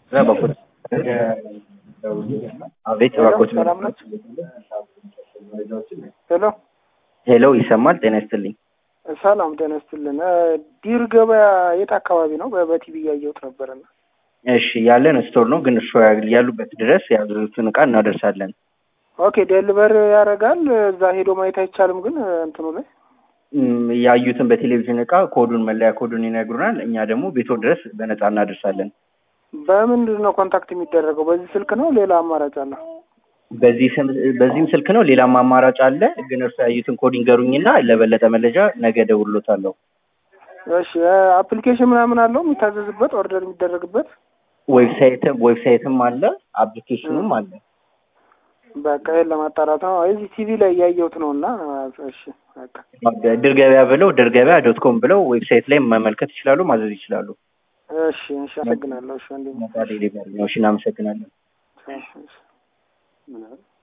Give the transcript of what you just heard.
እባክዎት አቤት እባክዎት ሰላም ናችሁ? ሄሎ ሄሎ ይሰማል ጤና ይስጥልኝ ሰላም ጤና ይስጥልን። ዲር ገበያ የት አካባቢ ነው? በ- በቲቪ እያየሁት ነበርና። እሺ ያለን ስቶር ነው ግን እርሶ ያሉበት ድረስ ያሉትን እቃ እናደርሳለን ኦኬ ዴሊቨር ያደርጋል። እዛ ሄዶ ማየት አይቻልም ግን እንትኑ ላይ እም፣ ያዩትን በቴሌቪዥን እቃ ኮዱን መለያ ኮዱን ይነግሩናል እኛ ደግሞ ቤቶ ድረስ በነፃ እናደርሳለን በምንድን ነው ኮንታክት የሚደረገው? በዚህ ስልክ ነው? ሌላ አማራጭ አለ? በዚህ ስም- በዚህም ስልክ ነው ሌላም አማራጭ አለ ግን እርሶ ያዩትን ኮድ ይንገሩኝና ለበለጠ መረጃ ነገ እደውልልዎታለሁ እሺ አፕሊኬሽን ምናምን አለው የሚታዘዝበት ኦርደር የሚደረግበት? ዌብሳይትም ዌብሳይትም አለ አፕሊኬሽኑም አለ በቃ ይሄን ለማጣራት ነው። እዚህ ቲቪ ላይ እያየሁት ነው እና እሺ በቃ ድር ገበያ ብለው ድር ገበያ ዶት ኮም ብለው ዌብሳይት ላይ መመልከት ይችላሉ ማዘዝ ይችላሉ እሺ እሺ አመሰግናለሁ። እሺ ወንድሜ ነጻ ዴሊቨሪ ነው እሺ እናመሰግናለን እሺ እሺ